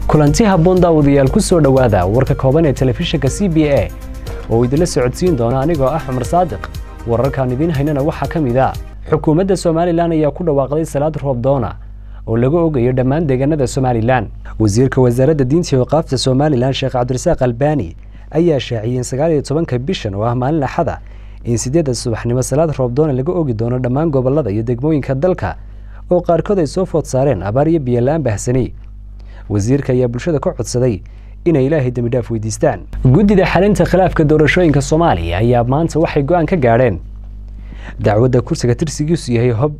kulanti habboon daawadayaal ku soo dhowaada warka kooban ee telefishinka c b a oo idinla socodsiin doona anigoo ah cumar saadiq wararkaan idiin haynana waxaa ka mid a xukuumadda somalilan ayaa ku dhawaaqday salaad roob doona oo laga ogayo dhammaan deegaanada somalilan wasiirka wasaaradda diinta iyo qaafta somalilan sheekh cabdirasaaq albani ayaa shaaciyey in sagaal iyo tobanka bishan oo ah maalin axada in sideedda subaxnimo salaad roobdoona laga ogi doono dhammaan gobolada iyo degmooyinka dalka oo qaarkood ay soo food saareen abaar iyo biyola-aan bahsani wasiirka ayaa bulshada ka codsaday inay ilaahay dembidhaaf weydiistaan guddida xalinta khilaafka doorashooyinka soomaaliya ayaa maanta waxay go-aan ka gaadheen dacwadda kursiga tirsigiisu yahay hob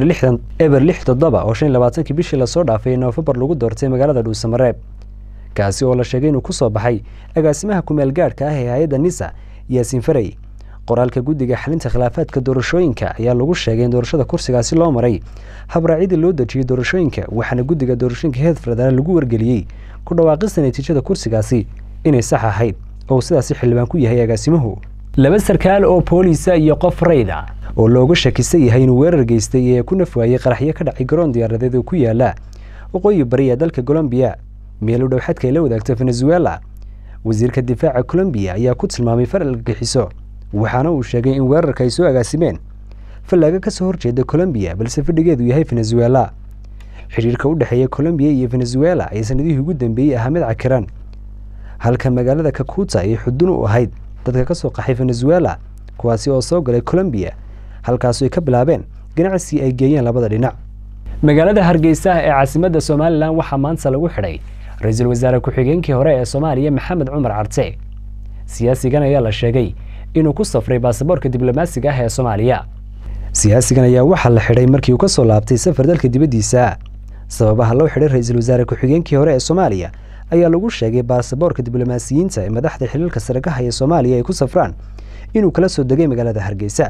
eber lix toddoba oo shan iyo labaatankii bishii lasoo dhaafay noofembar lagu doortay magaalada dhuusamareeb kaasi oo la sheegay inuu ku soo baxay agaasimaha kumeel gaadhka ah ee hay-adda nisa yaasiin farey qoraalka guddiga xalinta khilaafaadka doorashooyinka ayaa lagu sheegay in doorashada kursigaasi loo maray habraacyadii loo dejiyey doorashooyinka waxaana guddiga doorashooyinka heer federaal lagu wargeliyey ku dhawaaqista natiijada kursigaasi inay sax ahayd oo sidaasi xildhibaan ku yahay agaasimuhu laba sarkaal oo booliisa iyo qof rayda oo looga shakisan yahay inuu weerar geystay ee ku nafwaayey qaraxyo ka dhacay garoon diyaaradeed oo ku yaala waqooyi bari ee dalka colombiya meel u dhowxadka ay la wadaagto venezuela wasiirka difaaca colombiya ayaa ku tilmaamay far argagixiso waxaana uu sheegay in weerarka ay soo agaasimeen fallaaga ka soo horjeeda colombiya balse fadhigeedu yahay venezuela xidhiirka u dhexeeya colombiya iyo venezuela ayaa sanadihii ugu dambeeyey ahaa mid cakiran halka magaalada kakuta ay xudun u ahayd dadka ka soo qaxay venezuela kuwaasi oo soo galay colombiya halkaasu ay ka bilaabeen ganacsi ay geeyeen labada dhinac magaalada hargeysa ee caasimadda somalilan waxaa maanta lagu xidhay ra-iisul wasaare ku-xigeenkii hore ee soomaaliya maxamed cumar carte siyaasigan ayaa la sheegay inuu ku safray baasaboorka diblomaasiga ah ee soomaaliya siyaasigan ayaa waxaa la xidhay markii uu ka soo laabtay safar dalka dibaddiisa sababaha loo xidhay ra-iisul wasaare ku-xigeenkii hore ee soomaaliya ayaa lagu sheegay baasaboorka diblomaasiyiinta ee madaxda xiliilka sare ka haya soomaaliya ay ku safraan inuu kala soo degay magaalada hargeysa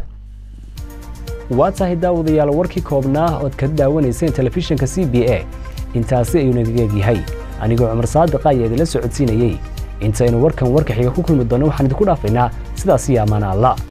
waa tahay daawadayaal warkii koobnaa ood ka daawanayseen telefishinka c b a intaasi ayuu nagaga egyahay anigoo cumar saadiqa ayaa idinla socodsiinayey intaynu warkan warka xiga ku kulmi doonno waxaan idinku dhaafaynaa sidaas iyo ammaana allah